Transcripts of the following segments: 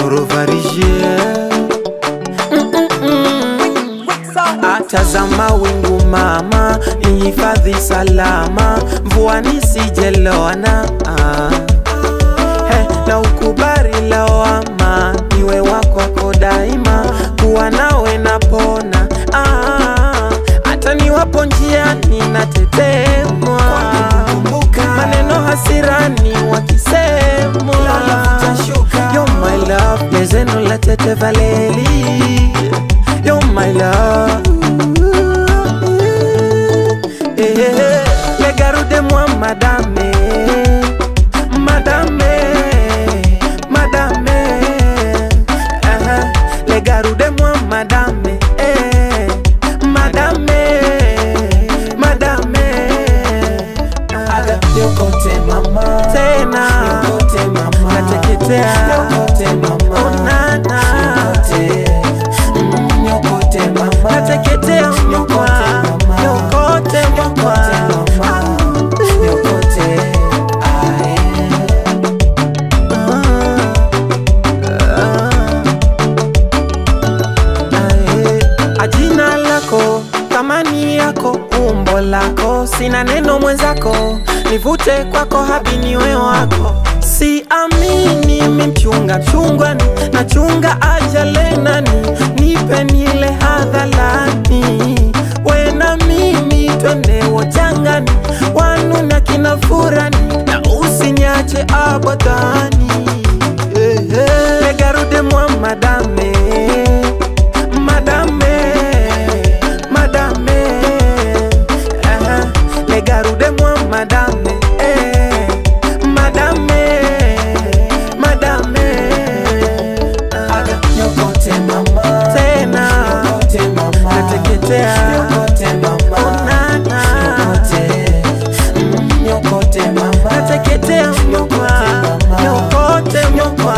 torovarije Atazama wingu mama, ihifadhi salama, mvua nisijelona ah. He, na ukubali lawama, niwe wako daima, kuwa nawe napona ah. Hata niwapo njiani natetemwa, maneno hasirani wakisemwa, You're my love, lezeno la tete valeli You're my love Eh, eh, eh. Les garde-moi madame Madame Madame Ah, ah. Les garde-moi madame eh. Madame Madame Aga yokote mama Tena yokote mama Nateketea yokote mama Onana yokote Mm, yokote mama Nateketea mnyokwa Yokote mnyokwa Yokote ae Ae, ajina lako thamani yako umbo lako sina neno mwenzako nivute kwako habi niwe wako siamini mimchunga chungwani nachunga ajalenani nipe nile hadhalani wena mimi twende wojangani wanu na kina furani na usinyache abadani Eh, eh. Regarde-moi madame Madame Madame uh-huh. Regarde-moi madame eh. Madame Madame Aga Yokote mama Tena Yokote mama Nateketea Yokote mama Onana Yokote Mm, Yokote mama Nateketea mnyokwa Yokote mnyokwa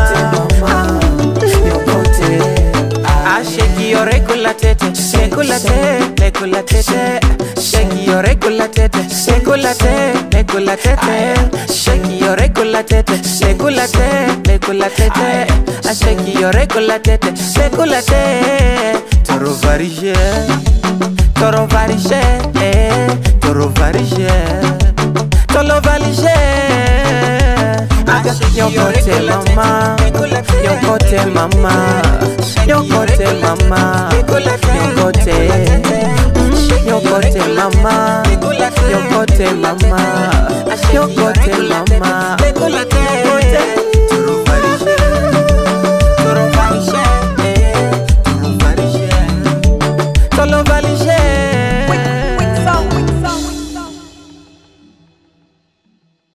Yokote Ah, shake your regular tete, regular tete, regular tete. Shake your regular tete, regular tete, regular tete. Shake your regular tete, regular tete, regular tete. Ah, shake your regular tete, regular tete. Toro varije, toro varije, eh, toro varije, toro varije. Aga yokote mama, yokote mama, yokote mama, yokote, mm, yokote mama, yokote mama, yokote mama,